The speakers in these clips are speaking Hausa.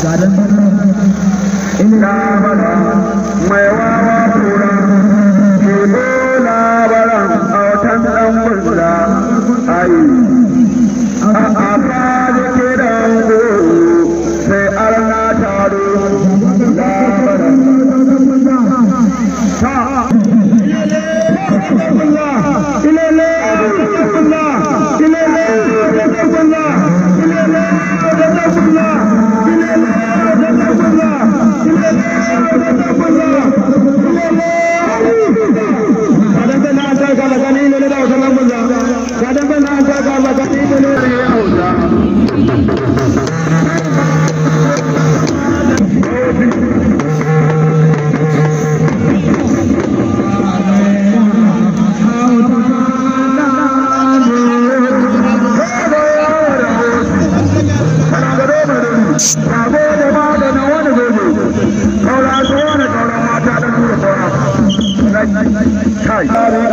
mai wawa tura ke labaran autan ɗan burza ayi a aka da ke dango sai arna taro labaran ta ilele ilele kai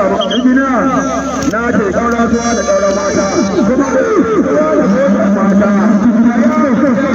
na ce kaura zuwa da kaura mata kuma da zuwa da motar mata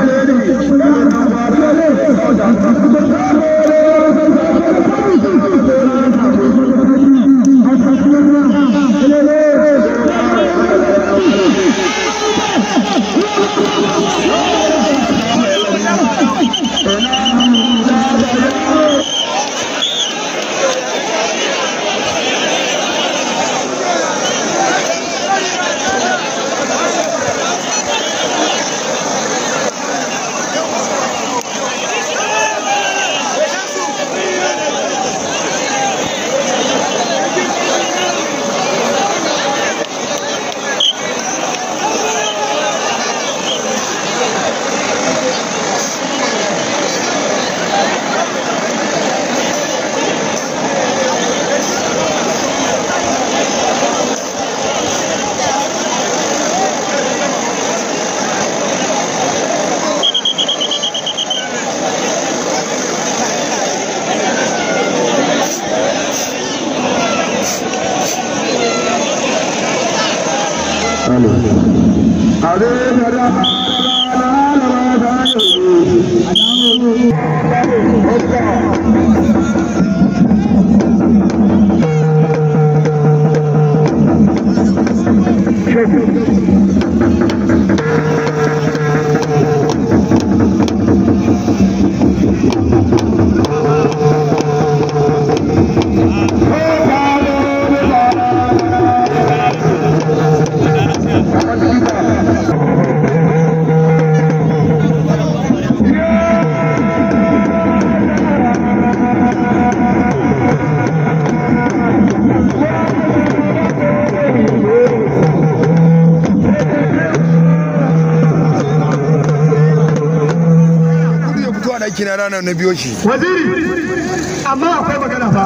aiki na ranar na biyo shi. Waziri, amma akwai magana fa.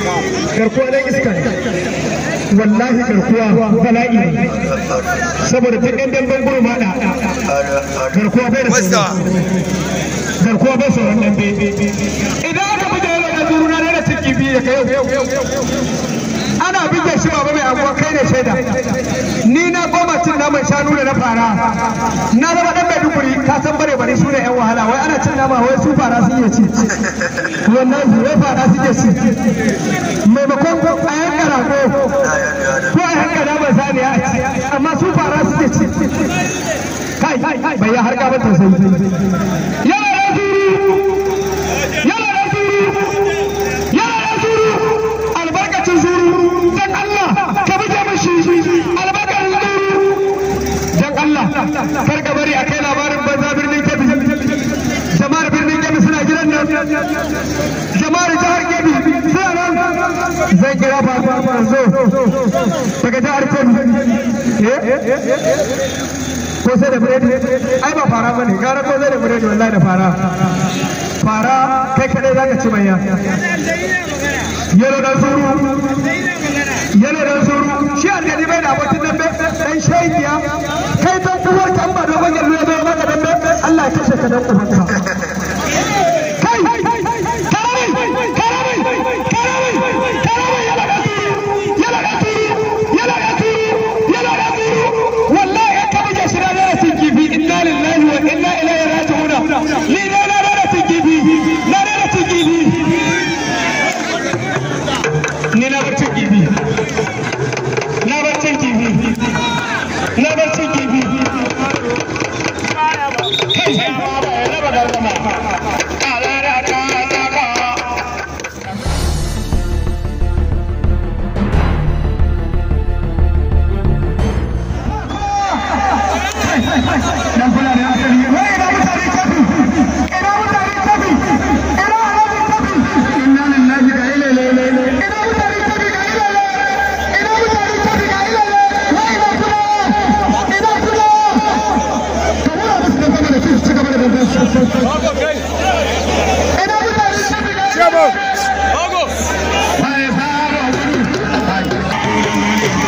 Garkuwa dan iska wallahi garkuwa bala'i ne. Saboda ta ɗan damben guru ma da garkuwa bai da sauran. Garkuwa bai sauran dambe. Idan aka buga yana da zuru na rana ciki biyu ya kai yau. Ana buga shi baba mai anguwa kai ne shaida. Ni na goma cin naman shanu da na fara. Na zama ɗan Maiduguri ka san bare bare su ne 'yan wahala wai ana cin nama wai su fara sun iya ci. Wannan wai fara suke ci. Maimakon a yanka rago ko a yanka naman saniya a ci amma su fara suke ci. Kai bai ya harka ba tausayi. Yana da zuru. Yana da zuru. Yana da zuru. Albarkacin zuru. Dan Allah ka buge mashi. Albarkacin zuru. Dan Allah kar ka bari a kai labarin banza birnin Kebbi. Jama'ar birnin Kebbi suna gidan nan. Jama'ar jihar Kebbi suna nan. Zai kira ba zo daga jihar Kebbi. Ko sai da biredi? Ai ba fara bane, gara ko sai da biredi wallahi da fara. Fara kai kadai zaka ci manya. Yalo dan suru. Yalo dan suru. Shi aljani bai da abokin dambe dan shaidiya. Kai dan uwar kan ba dogon yallo ya bai maka dambe. Allah ya kashe ka dan uwanka. Kai! Karamai! Karamai! Karamai! Karamai yalo dan suru. Yalo dan suru. Yalo dan suru. Yalo dan suru. Wallahi ka buge shi da zai kifi inna lillahi wa inna ilaihi raji'un. Ni Dan kula da asali. Wai ina mutane tafi. Ina mutane tafi. Ina alamin tafi. Inna lillahi ga ilele. Ina mutane tafi ga ilele. Ina mutane tafi ga ilele. Wai ina kuma. Ina kuma. Ka wura musu da gaba da su ci gaba da dandan su. Ina mutane tafi ga ilele. Wai sabo gudu.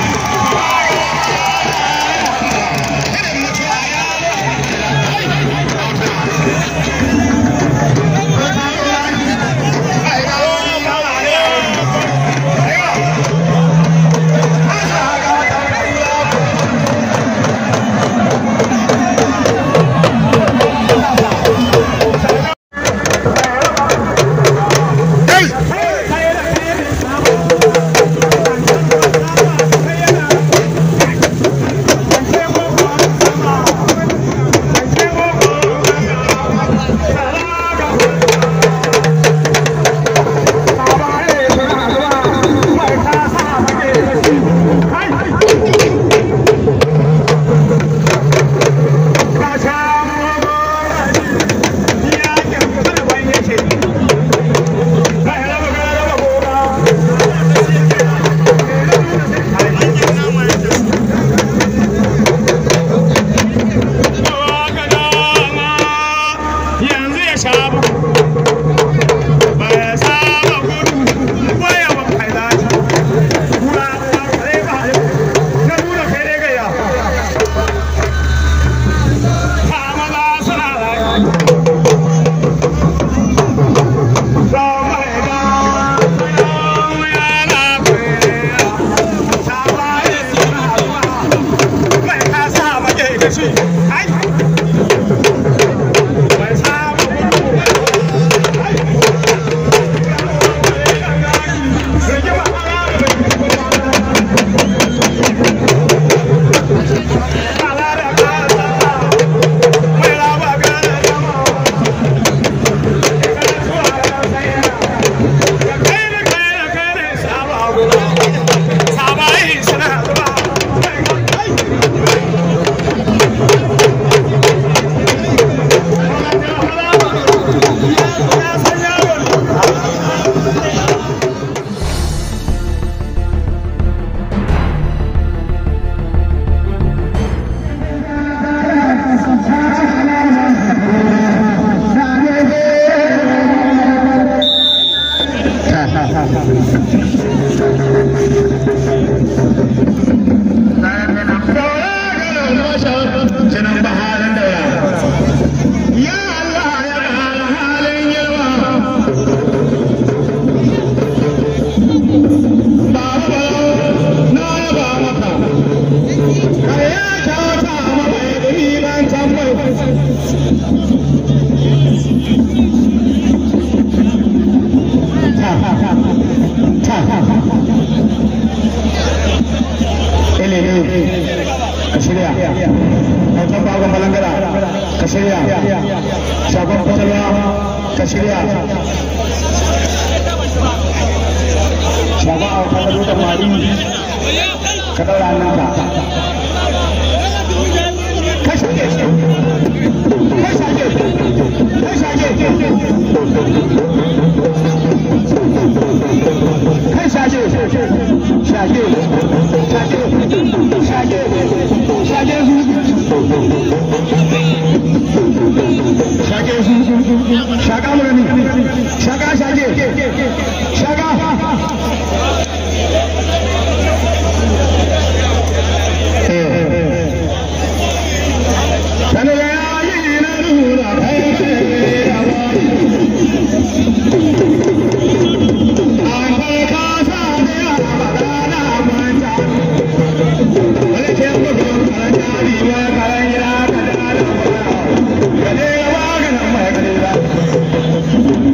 yanzu ya sha bugu ba ya saba gudu ko ya ba kai dace kura ta kare ba na nuna kai ne ga ya ta maza suna da so mai da ya na kai ta ba ya suna mai ka sa ba ke gashi ai mai saba gudu Jinan bahalin daura. Ya Allah ya ƙara halin girma. Baba na yaba maka. Ka ya kyauta ma mai ɗumi ban tambayi. Ilimi ka shirya. Kautan bagon balangara ka shirya. Shagon kwatalwa ka shirya. Shagon auta da dutsen mari ka ɗaura hannunka. Ka shirya. Ka shage. Ka shage. Kai shage. Shage. Shage. Shage. Shage su. Shage su. Shaga murani. Shaga shage. Shaga. Sanu ya yi na nuna kai An kai kasa da yawa rana manta. Wani ke bugun karanta riwa kayan gida ka da da Ka je ya maganin mai kare ba.